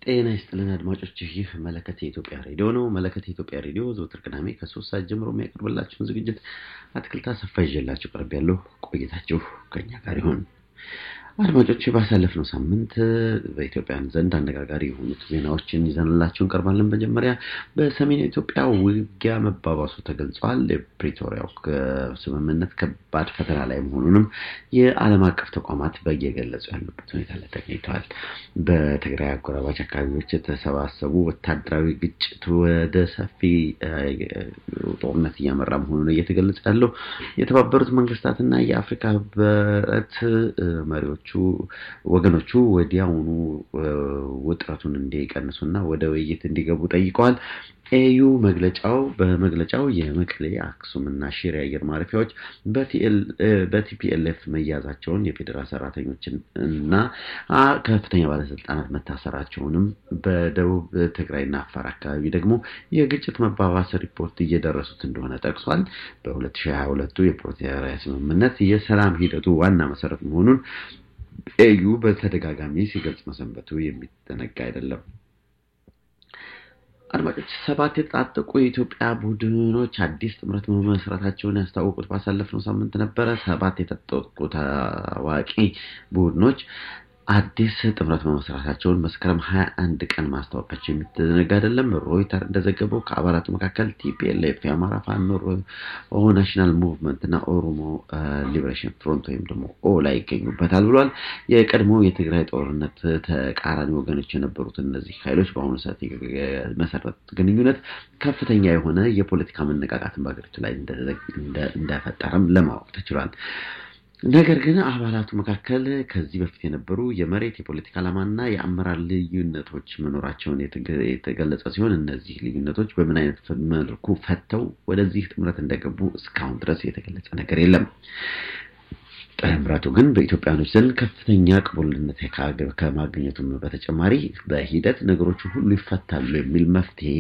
ጤና ይስጥልን አድማጮች፣ ይህ መለከት የኢትዮጵያ ሬዲዮ ነው። መለከት የኢትዮጵያ ሬዲዮ ዘወትር ቅዳሜ ከሶስት ሰዓት ጀምሮ የሚያቀርብላችሁን ዝግጅት አትክልት አሰፋ ይዤላችሁ ቀርብ ያለሁ። ቆይታችሁ ከኛ ጋር ይሆን። አድማጮች ባሳለፍነው ሳምንት በኢትዮጵያን ዘንድ አነጋጋሪ የሆኑት ዜናዎችን ይዘንላችሁ እንቀርባለን። መጀመሪያ በሰሜን ኢትዮጵያ ውጊያ መባባሱ ተገልጿል። የፕሪቶሪያው ስምምነት ከባድ ፈተና ላይ መሆኑንም የዓለም አቀፍ ተቋማት በየገለጹ ያሉበት ሁኔታ ላይ ተገኝተዋል። በትግራይ አጎራባች አካባቢዎች የተሰባሰቡ ወታደራዊ ግጭት ወደ ሰፊ ጦርነት እያመራ መሆኑን እየተገለጸ ያለው የተባበሩት መንግስታትና የአፍሪካ ህብረት መሪዎች ወገኖቹ ወዲያውኑ ውጥረቱን እንዲቀንሱና ወደ ውይይት እንዲገቡ ጠይቀዋል። ኤዩ መግለጫው በመግለጫው የመቀሌ አክሱምና ሽሬ አየር ማረፊያዎች በቲፒኤልኤፍ መያዛቸውን የፌዴራል ሰራተኞችን እና ከፍተኛ ባለስልጣናት መታሰራቸውንም በደቡብ ትግራይና አፋር አካባቢ ደግሞ የግጭት መባባስ ሪፖርት እየደረሱት እንደሆነ ጠቅሷል። በ2022 የፕሪቶሪያ ስምምነት የሰላም ሂደቱ ዋና መሰረት መሆኑን ኤዩ በተደጋጋሚ ሲገልጽ መሰንበቱ የሚዘነጋ አይደለም። አድማጮች ሰባት የተጣጠቁ የኢትዮጵያ ቡድኖች አዲስ ጥምረት መመስረታቸውን ያስታወቁት ባሳለፍነው ሳምንት ነበረ። ሰባት የታጠቁ ታዋቂ ቡድኖች አዲስ ጥምረት መመስረታቸውን መስከረም ሀያ አንድ ቀን ማስታወቃቸው የሚዘነጋ አይደለም። ሮይተር እንደዘገበው ከአባላቱ መካከል ቲፒኤልኤፍ፣ የአማራ ፋኖ ናሽናል ሙቭመንት እና ኦሮሞ ሊበሬሽን ፍሮንት ወይም ደግሞ ኦላ ይገኙበታል ብሏል። የቀድሞ የትግራይ ጦርነት ተቃራኒ ወገኖች የነበሩት እነዚህ ኃይሎች በአሁኑ ሰዓት የመሰረቱት ግንኙነት ከፍተኛ የሆነ የፖለቲካ መነቃቃትን በሀገሪቱ ላይ እንደፈጠረም ለማወቅ ተችሏል። ነገር ግን አባላቱ መካከል ከዚህ በፊት የነበሩ የመሬት የፖለቲካ ዓላማና የአመራር ልዩነቶች መኖራቸውን የተገለጸ ሲሆን እነዚህ ልዩነቶች በምን አይነት መልኩ ፈተው ወደዚህ ጥምረት እንደገቡ እስካሁን ድረስ የተገለጸ ነገር የለም። ጥምረቱ ግን በኢትዮጵያኖች ዘንድ ከፍተኛ ቅቡልነት ከማግኘቱም በተጨማሪ በሂደት ነገሮችን ሁሉ ይፈታሉ የሚል መፍትሄ